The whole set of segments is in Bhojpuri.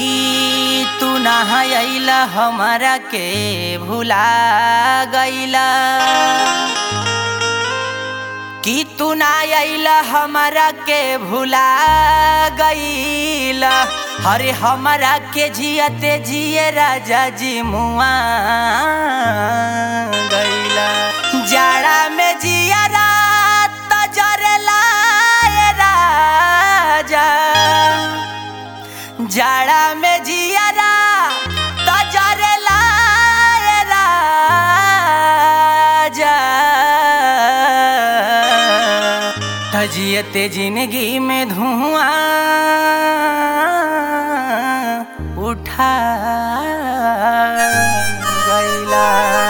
तू नहा अइला हमारा के भुला गइला कि तू ना अइला हमारा के भुला गइला अरे हमारा के जियते जिए राजा जी मुआ गइला जाड़ा में जिया रात जरेला ए राजा जाड़ा में जियरा तजरेला ए राजा तजियते जिंदगी में धुआं उठा गइला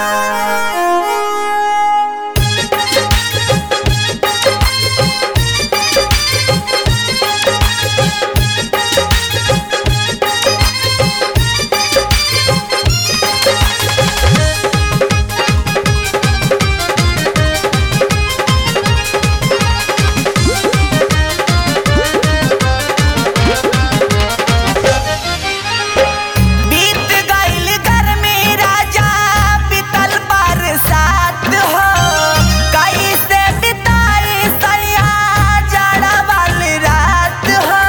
बीत गइल गर्मी राजा बीतल बरसात हो कैसे बिताई सैया जाड़ा वाली रात हो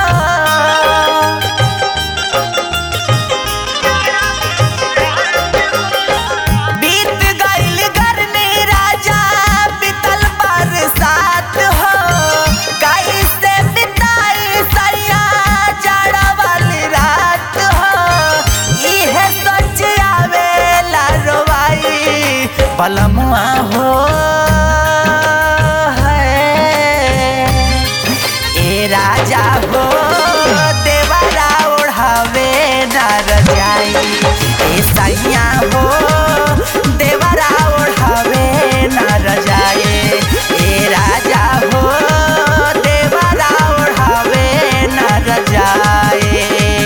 बीत गइल गर्मी राजा बीतल बरसात हो कैसे बिताई सैया जाड़ा वाली रात हो इहे सोच आवेला रोवाई पलमुआ हो है ए राजा हो देवरा ओढ़ावे न रजाई ए सैया हो देवरा ओढ़ावे न रजाई ए राजा हो देवरा ओढ़ावे न रजाई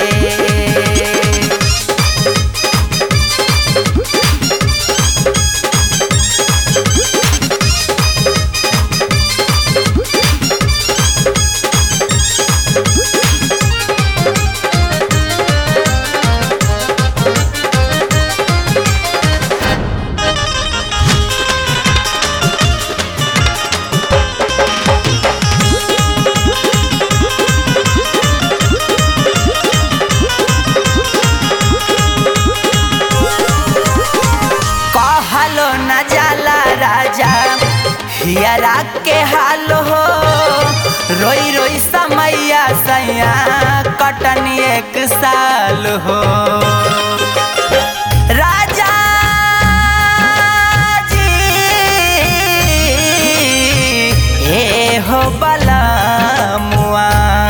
कहलो न जाला राजा हियरा के हाल हो रोई रोई समैया सैया कटन एक साल हो राजा जी ए हो बलमुआ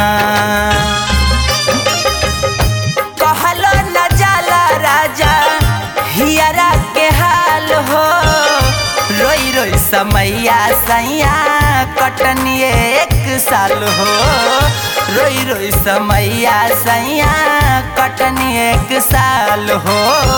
कहलो न जाला राजा हियरा के हाल हो रोई रोई समैया सैया कटनी एक साल हो रोई रोई समैया सैया कटनी एक साल हो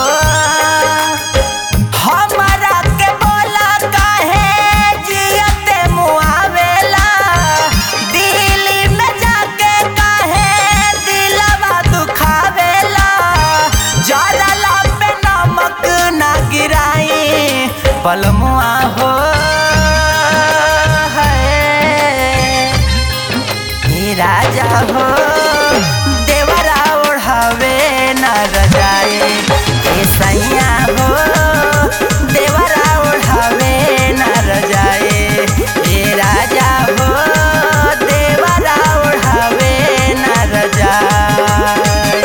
हमारा के बोला काहे जियते मुआवेला दिल्ली में जाके काहे दिलवा दुखावेला जरला पे नमक ना गिराई पलमुआ हो है हे राजा हो देवरा ओढ़ावे न रजाए हे सैया हो देवरा ओढ़ावे न रजाए हे राजा हो देवरा ओढ़ावे न रजाए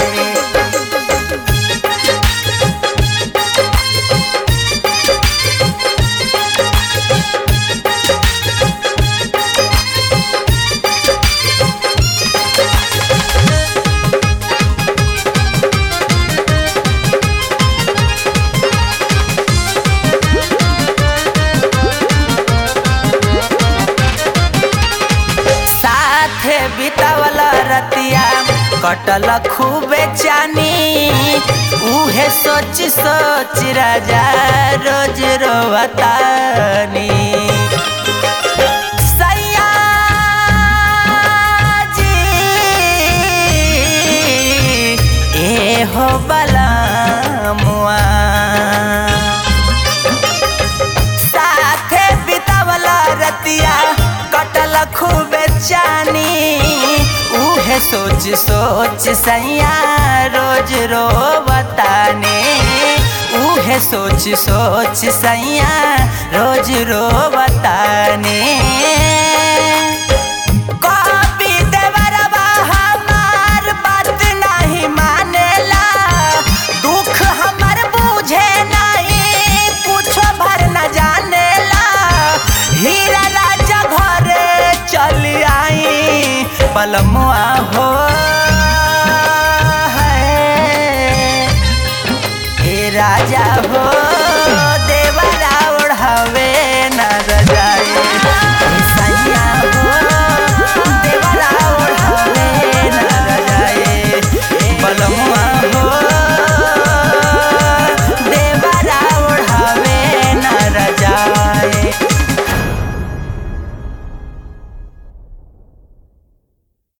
साथे बितावल रतिया कटल खूबे चानी उहे सोच सोच राजा रोज रोवतानी सैया जी हो बलमुआ साथे बितावला रतिया कटल खूबे चानी उहे सोच सोच सैया रोज रो बताने उहे सोच सोच सैया रोज रो बताने कभी देवरबा हमार बात नहीं मानेला दुख हमर बुझे नहीं कुछो भर न जानेला हीरा राजा घरे चल आई पलमुआ हो है ए राजा हो